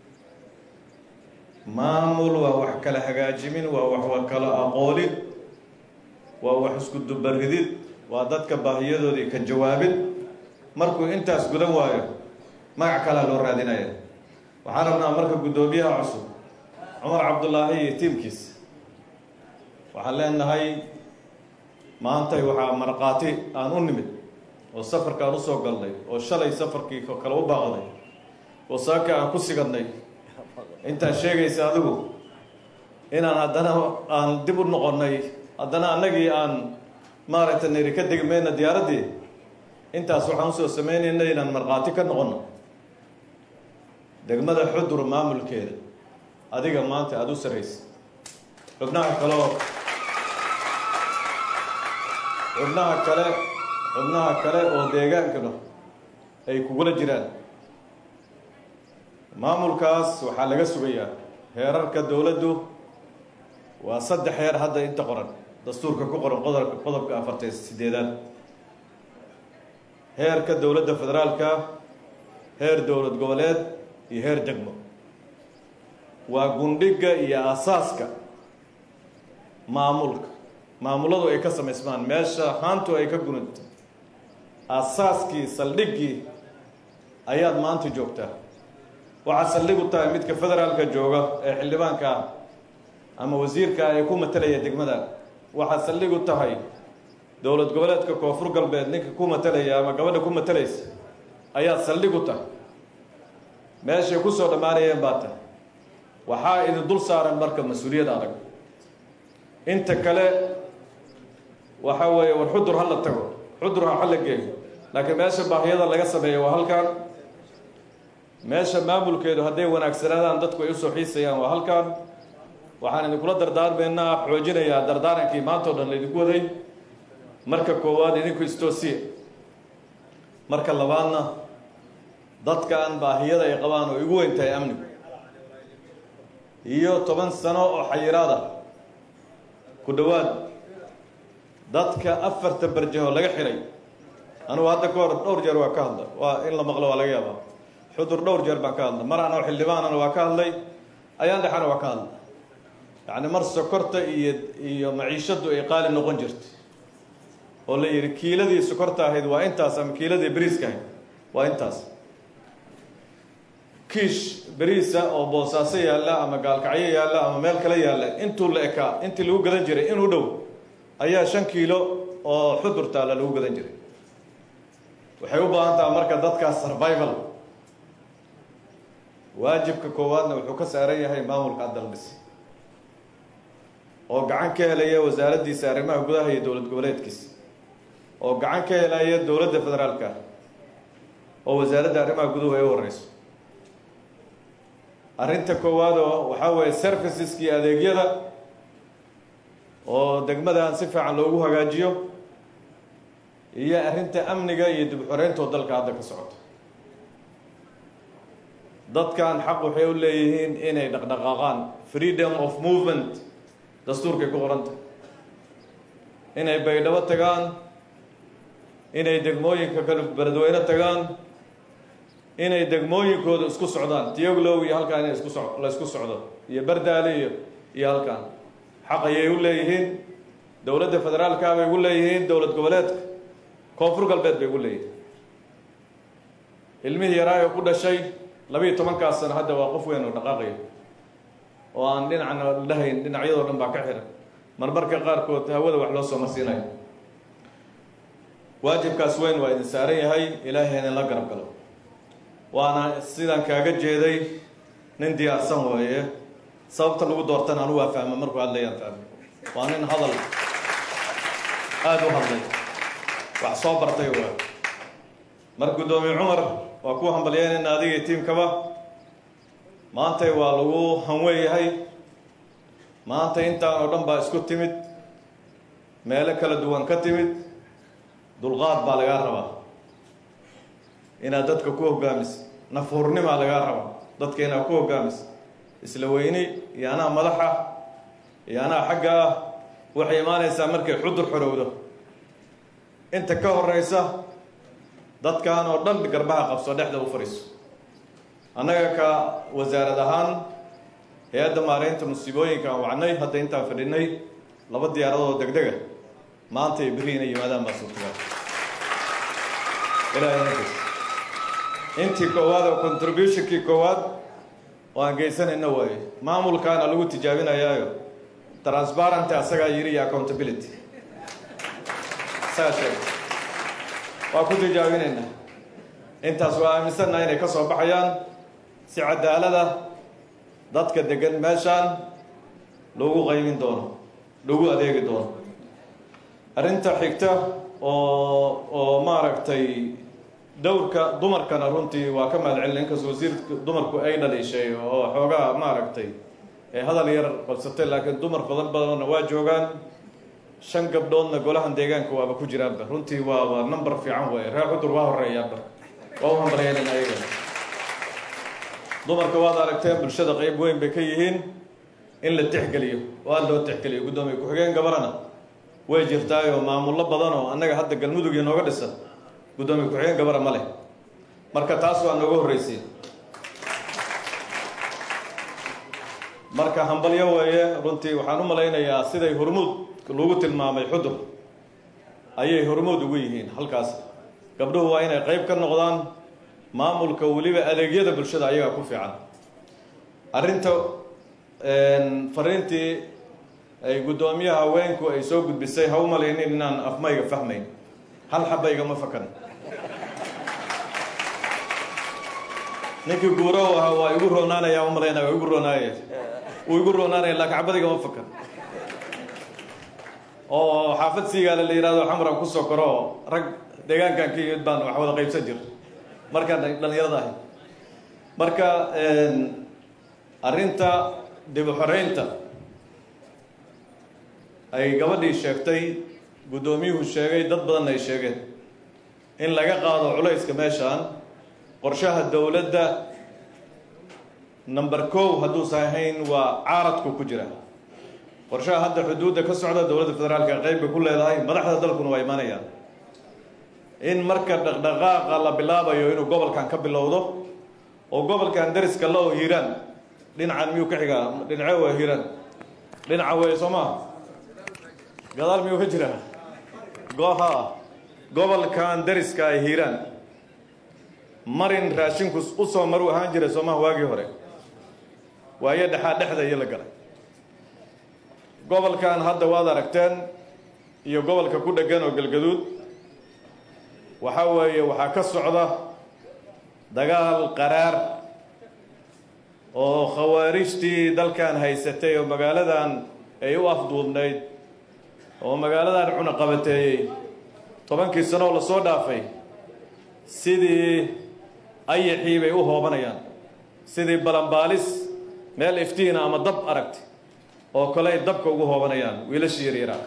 maamul waa wax kala hagaajimin waa wax wa kala aqoolid waa wax isku dubaridid waa dadka baahiyadoodii ka jawaabid markuu intaas gudan waayo magac kalea loo raadinaya waxaan rabnaa marka guddoomiyaha cusub cumar cabdullaahi iyo tiimkiisa waxaan leenahay maantay waxaa markhaati aan u nimid oo safarka aan usoo galnay oo shalay safarkii kale u baaqday oo saaka aan ku sigadnay intaad sheegaysa adigu inaan haddana aan dib u noqonnay haddana annagii aan maaragtay nayri ka degi mayna diyaaraddii intaas waxaan usoo sameynayna inaan markhaati ka noqonno degmada xudur maamulkeeda adiga maanta aada u saraysa xubnaha kaleo xubnaha kale xubnaha kale oo deegaankana ay kugula jiraan maamulkaas waxaa laga sugayaa heerarka dowladdu waa saddex heer hadda inta qoran dastuurka ku qoran qodobka qodobka afartan sideedaad heerka dowladda federaalka heer dowlad goboleed iyo heer degmo waa gundhiga iyo asaaska maamulka maamuladu ay ka samaysmaan meesha haantu ay ka gunanta asaaskii saldhiggii ayaad maanta joogtaa waxaad saldhig u tahay midka federaalka jooga ee xildhibaanka ah ama wasiirka ee ku matalaya degmada waxaad saldhig u tahay dowlad goboleedka koonfur galbeed ninka ku matalaya ama gabadha ku matalaysa ayaad saldhig u tahay meeshay kusoo dhammaanayeen baa tahay waxaa idin dul saaran marka mas-uuliyad adag inta kale waxa weeye war xudur ha la tago xudur ha la geeyo laakiin meesha baahiyada laga sameeyo waa halkan meesha maamulkeedu hadday wanaagsanaadaan dadku ay usoo xiisayaan waa halkan waxaan idinkula dardaarmaynaa xoojinayaa dardaarankii maanta o dhan laydinku waday marka koowaad idinku istoosiya marka labaadna dadkan baahiyada ay qabaan oo igu weyn tahay amnigu iyo toban sano oo xayiraada ku dhowaad dadka afarta barjaho laga xiray anugu hadda ka hor dhowr jeer waa ka hadla waa in la maqlo waa laga yaabaa xudur dhowr jeer baan ka hadlay mar anoo xildhibaanana waa ka hadlay ayaan dhexana waa ka hadlay yacni mar sokorta iyo iyo maciishaddu ay qaali noqon jirtay oo la yidhi kiiladii sokorta ahayd waa intaas ama kiiladii beriiska ahayd waa intaas kiish beriisa oo boosaaso yaalla ama gaalkacyo yaalla ama meel kale yaalla intuu la ekaa intii lagu gadan jiray inuu dhow ayaa shan kiilo oo xudur taalla lagu gadan jiray waxay u baahan taha marka dadkaas survival waajibka koowaadna wuxuu ka saaran yahay maamulka adaldhis oo gacan ka helaya wasaaraddiisa arrimaha gudaha iyo dowlad goboleedkiisa oo gacan ka helaya dowladda federaalka oo wasaaradda arrimaha guduhu ay u horeyso arrinta koowaad oo waxaa weeye serviceski adeegyada oo degmadan si fiican loogu hagaajiyo iyo arrinta amniga iyo dib xoreynto dalka hadda ka socoto dadkan xaq waxay u leeyihiin inay dhaqdhaqaaqaan freedom of movement dastuurkay ku qoranta inay baydhabo tagaan inay degmooyinka kale beledweyne tagaan inay degmooyinkooda isku socdaan tiyoglow iyo halkaan inay isku so la isku socdo iyo bardaale iyo iyo halkaan xaq ayay u leeyihiin dowladda federaalka bay ugu leeyihiin dowlad goboleedka koonfur galbeed bay ugu leeyihiin ilmihii yaraa oo ku dhashay labiiyo tobankaas sano hadda waa qof weyn oo dhaqaaqaya oo aan dhinacna dhahayn dhinacyadoo dhan baa ka xiran marmarka qaarkood hawada wax loo soo marsiinayo waajibkaas weyn waa idin saaran yahay ilaahay idin la garab galo waana sidaan kaaga jeeday nin diyaarsan weeye sababta lagu doortana anu waa fahma markuu hadlayaan fahmay waa nin hadal aada u hadlay wax soo bartay waa mar guddoomiye cumar waa ku hambalyeynayna adiga iyo tiimkaba maantay waa lagu hanweeyahay maanta intaan oo dhan baa isku timid meelo kala duwan ka timid dulqaad baa lagaa rabaa inaad dadka ku hogaamiso nafuurnimaa lagaa rabaa dadka inaad ku hogaamiso isla weyni iyo anaa madaxa iyo anaa xagga ah waxay imaanaysaa markay xudur xorowdo inta ka horeysa dadkan oo dhan garbaha qabso dhexda u fadhiiso annaga ka wasaarad ahaan hay-adda maareynta musiibooyinka aan wacnay hadda intaan fadhinay laba diyaaradood degdega maanta iyo berri inay yimaadaan baa suurtagal ilaahay intii koowaad oo contributionkii koowaad oo aan geysanayna waaye maamulkaana lagu tijaabinayaayo transparenty asagaa yiri iyo accountability asagaa sheegay waa ku tijaabinaynaa intaas waa aaminsannaha inay ka soo baxayaan si cadaalada dadka degan meeshaan lagu qaybin doono lagu adeegi doono arrinta xigta oo oo maaragtay dowrka dumarkana runtii waa ka mahad celin inkastoo wasiirka dumarku ay dhaliishay oo xoogaa maaragtay ee hadal yar qabsatay laakiin dumar badan badanna waa joogaan shan gabdhoodna golahan deegaanka waaba ku jiraanba runtii waa waa number fiican weeye reer cudur waa horeeyaanba waa u hambalyeelin ayaga dumarka waad aragteen bulshada qeyb weyn bay ka yihiin in la tixgeliyo oo aada loo tixgeliyo guddoomiye ku-xigeen gabarana way jirtaayoo maamullo badan oo annaga hadda galmudug iyo nooga dhisan guddoomiye ku-xigeen gabara ma leh marka taas waa nooga horreysay marka hambalyo weeye runtii waxaan u malaynayaa siday hormuud lagu tilmaamay xudur ayay hormuud ugu yihiin halkaas gabdhuhu waa inay qeyb ka noqdaan maamulka weliba adeegyada bulshada ayagaa ku fiican arrinta fariintii ay guddoomiyaha haweenku ay soo gudbisay ha u malaynin inaan afmayga fahmayn hal xabaygama fakan ninkii guuro u ahaa waa igu roonaanaya umalaynaya waa igu roonaaya wuu igu roonaanaya laakiin xabadigama fakan oo xaafad siigaale la yihahdo xamran kusoo koro rag deegaankan ka yimid baan wax wada qaybsan jir markaan dhalinyarada ahay marka arrinta dib u xoreynta ay gabadhii sheegtay guddoomiyuhu sheegay dad badanna ay sheegeen in laga qaado culayska meeshaan qorshaha dowladda number kow hadduusan ahayn waa caaradku ku jira qorshaha hadda xuduudda ka socda dowladda federaalka qeyb bay ku leedahay madaxda dalkuna waa imaanayaan in marka dhaqdhaqaaqa la bilaabayo inuu gobolkan ka bilowdo oo gobolkan dariska la oo hiiraan dhinacan miyuu ka xigaa dhinace waa hiiraan dhinaca wey soo maa gadaal miyuu ka jiraa goha gobolkan dariska ay hiiraan marin raashinku usoo maru ahaan jiray soomaha waagii hore waayo dhexaa dhexda iyo la galay gobolkan hadda waad aragteen iyo gobolka ku dhegan oo galgaduud waxa weeye waxaa ka socda dagaal qaraar oo khawaarijtii dalkan haysatay oo magaaladan ay u afduubnayd oo magaaladan cunaqabateeyey tobankii sano oo lasoo dhaafay sidii ayaxii bay u hoobanayaan sidii balanbaalis meel iftiina ama dab aragti oo kale ay dabka ugu hoobanayaan wiilashii yaryaraa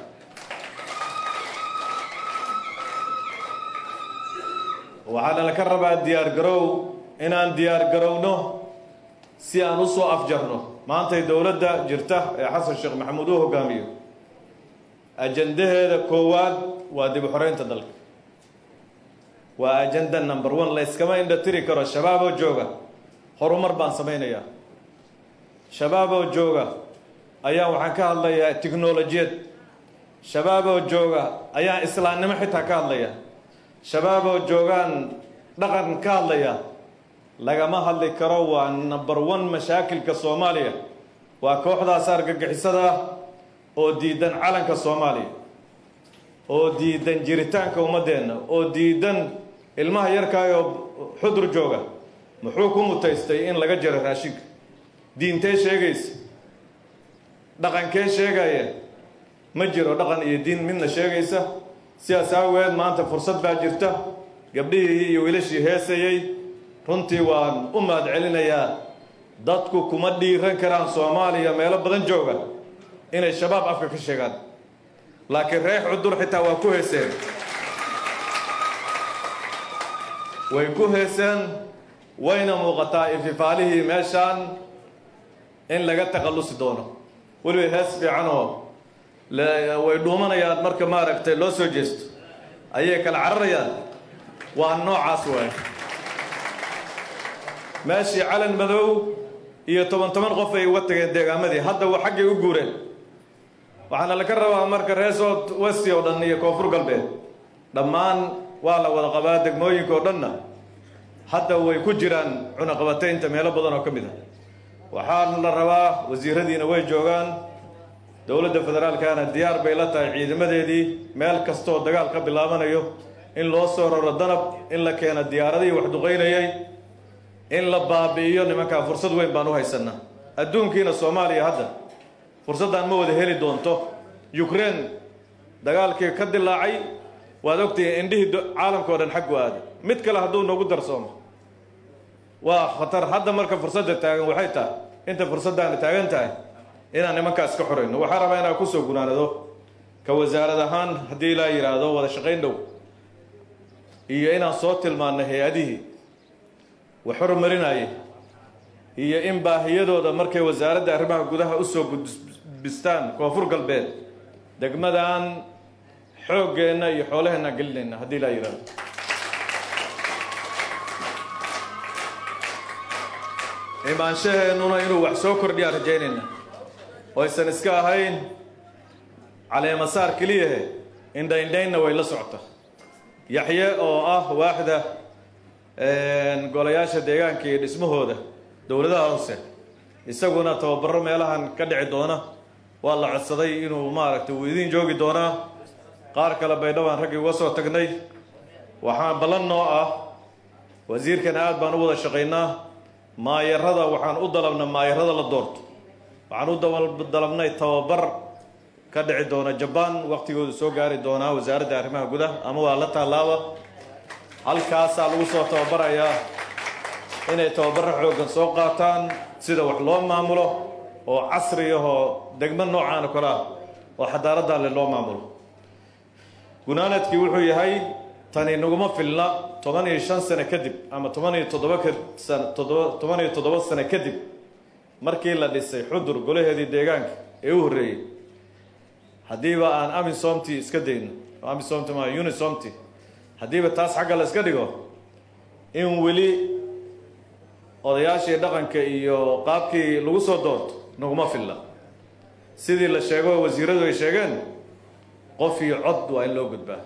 waxaana laka rabaa diyaar garow inaan diyaar garowno si aan u soo afjarno maantay dowladda jirta ee xasan sheekh maxamuud uu hogaamiyo ajandaheeda koowaad waa dib u xoreynta dalka waa ajanda number one layskama indha tiri karo shabaaboo jooga horumar baan samaynayaa shabaaboo jooga ayaa waxaan ka hadlayaa tiknolojiyad shabaab oo jooga ayaan islaamnimo xitaa ka hadlaya shabaab oo joogaan dhaqan ka hadlaya lagama hadli karo waa number one mashaakilka soomaaliya waa kooxdaas argagixisada ah oo diidan calanka soomaaliya oo diidan jiritaanka ummaddeenna oo diidan ilmaha yarkaayoo xudur jooga muxuu ku mutaystay in laga jaro raashinka diintee sheegaysa dhaqankee sheegaya ma jiro dhaqan iyo diin midna sheegaysa sidaas aageed maanta fursad baa jirta gabdhihii iyo wiilashii heesayey runtii waan u mahad celinayaa dadku kuma dhiiran karaan soomaaliya meelo badan jooga inay shabaab afka ka sheegaan laakiin reex cudur xitaa waa ku heeseen way ku heeseen wayna muuqataa ififaalihii meeshaan in laga takhallusi doono weliba hees fiicanoo way dhuumanayaan marka maaragtay loo soo jeesto ayay kala cararayaan waa noocaas waay meeshii calan madow iyo toban toban qof ay uga tageen deegaamadii hadda waa xaggay u guureen waxaana laga rabaa marka reer south westi oo dhan iyo koonfur galbeed dhammaan waa la wada qabaa degmooyinka oo dhanna hadda way ku jiraan cunaqabataynta meelo badan oo ka mid ah waxaa la rabaa wasiiradiina way joogaan dowladda federaalkana diyaar bay la tahay ciidamadeedii meel kastooo dagaal ka bilaabanayo in loo soo raro danab in la keeno diyaaradihii wax duqaynayay in la baabi'iyo nimankaa fursad weyn baan u haysanaa adduunkiina soomaaliya hadda fursaddan ma wada heli doonto ukraine dagaalkii ka dilaacay waad ogtihiin indhihii caalamka o dhan xaggu aaday mid kale hadduu nagu darsoomo waa khatar hadda marka fursadda taagan waxay tahay inta fursaddaana taagan tahay inaan nimankaas ka xorayno waxaa rabaa inaan kusoo gunaanado ka wasaarad ahaan haddii ilaa yidhaahdo wada shaqayn dhow iyo inaan soo tilmaanno hay-adihii wax horumarinayay iyo in baahiyadooda markay wasaaradda arrimaha gudaha usoo gudbistaan koonfur galbeed degmadan xooggeenna iyo xoolaheenna gelinayna haddii ilaa yidhaahdo imaanshaheennuna inuu wax soo kordhiyaa rajaynayna oo aysan iska ahayn caleemasaar keliyahe indhaindhaynna way la socota yaxye oo ah waaxda golayaasha deegaanka iyo dhismahooda dowladaha hoose isaguna tababaro meelahan ka dhici doona waa la codsaday inuu maaragtay uu idiin joogi doonaa qaar kale baydhawaan raggii uga soo tagnay waxaan ballan noo ah wasiirkana aad baan u wada shaqaynaa maayarada waxaan u dalabna maayarada la doorto waxaan u dalabnay tababar ka dhici doona jabaan waqtigoodu soo gaari doonaa wasaaradda arrimaha gudaha ama waa la tallaaba halkaasaa lagu soo tababarayaa inay tababaro xooggan soo qaataan sida wax loo maamulo oo casri ahoo degmo noocaan oo kale ah oo xadaaraddan le loo maamulo gunaanadkii wuxuu yahay tani naguma filna toban iyo shan sano kadib ama toban iyo toddoba san toddoba toban iyo toddoba sano kadib markii la dhisay xudur golaheedii deegaanka ee u horreeyey haddiiba aan amisomti iska dayno amisomti ma unisomti haddiiba taas xagga la iska dhigo in weli odayaashii dhaqanka iyo qaabkii lagu soo doorto naguma filla sidii la sheego wasiiradu ay sheegeen qof iyo cod waa in loo gudbaa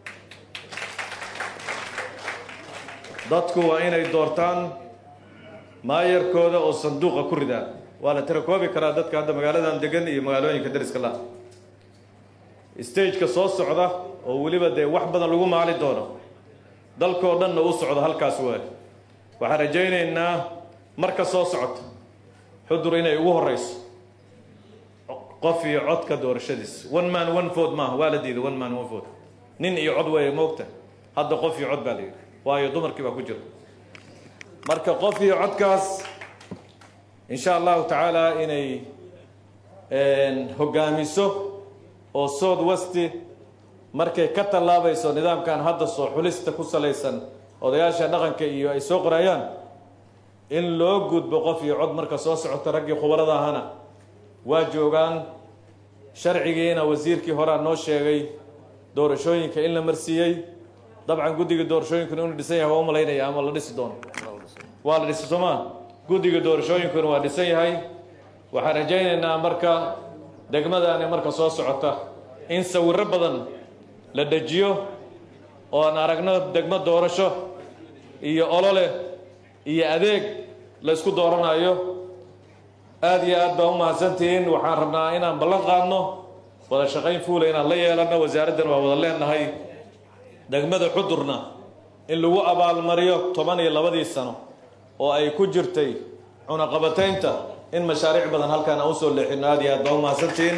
dadku waa inay doortaan maayarkooda oo sanduuqa ku ridaan waa la tirakoobi karaa dadka hadda magaaladan degan iyo magaalooyinka dariska la stageka soo socda oo weliba dee wax badan lagu maali doono dalkoo dhanna u socdo halkaas waay waxaan rajaynaynaa marka soo socota xudur inay ugu horeyso qof iyo codka doorashadiis one man one vote maaha waa la diiday one man one vote nin iyo cod weeye moogta hadda qof iyo cod baa la yidhi waayo dumarkii baa ku jira marka qof iyo codkaas insha allahu tacaala inay hogaamiso oo south westi markay ka tallaabayso nidaamkan hadda soo xulista ku salaysan odayaasha dhaqanka iyo ay soo qorayaan in loo gudbo qof iyo cod marka soo socota raggii khubarada ahana waa joogaan sharcigiina wasiirkii horea noo sheegay doorashooyinka in la marsiiyey dabcan guddiga doorashooyinkuna inuu dhisan yahay waa u malaynaya ama la dhisi doono waa la dhisi soomaa guddiga doorashooyinkuna waa dhisan yahay waxaan rajaynaynaa marka degmadani marka soo socota in sawirro badan la dejiyo oo aan aragno degmo doorasho iyo olole iyo adeeg la isku dooranayo aad iyo aad baa u mahadsantihiin waxaan rabnaa inaan ballan qaadno wada shaqayn fuula inaan la yeelanno wasaaraddan waa wada leenahay degmada xudurna in lagu abaalmariyo toban iyo labadii sano oo ay ku jirtay cunaqabataynta in mashaariic badan halkaan aan usoo leexino aad iyo aad baa u mahadsantihiin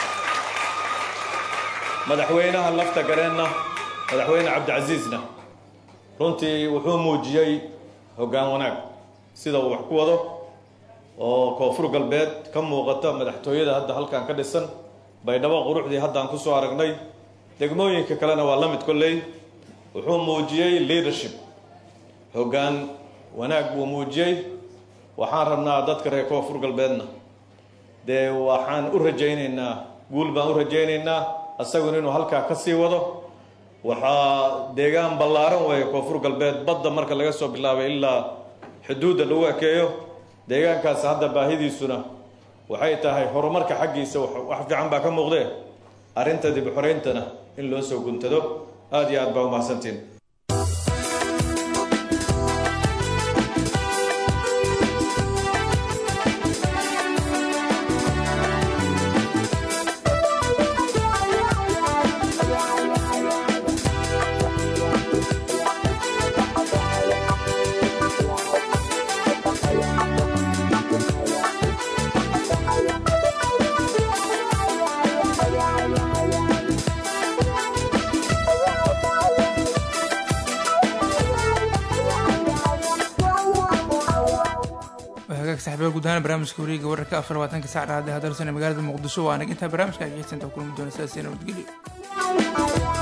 madaxweynaha lafta gareenna madaxweyne cabdicasiisna runtii wuxuu muujiyey hoggaan wanaag sida uu wax ku wado oo koonfur galbeed ka muuqata madaxtooyada hadda halkaan ka dhisan baydhabo quruxdii haddaan kusoo aragnay degmooyinka kalena waa la mid kolley wuxuu muujiyey leadership hoggaan wanaag buu muujiyey waxaan rabnaa dadka reer koonfur galbeedna dee waxaan u rajaynaynaa guul baan u rajaynaynaa isaguna inuu halkaa ka sii wado waxaa deegaan ballaaran weeye koonfur galbeed badda marka laga soo bilaabay ilaa xuduudda lagu ekeeyo deegaankaas hadda baahidiisuna waxay tahay horumarka xaggiisa wax fiican baa ka muuqdee arrinta dib u xorayntana in loo soo guntado aad iyo aad baa u mahadsantiin hagaag saxibada guud ahaan barnaamijka wareega wararka afar labaatanka sac dhahada hadalsan ee magaalada muqdisho waa anag intaa barnaamijka ageysantaa kulmi doona sidaas iyo nabadgelyo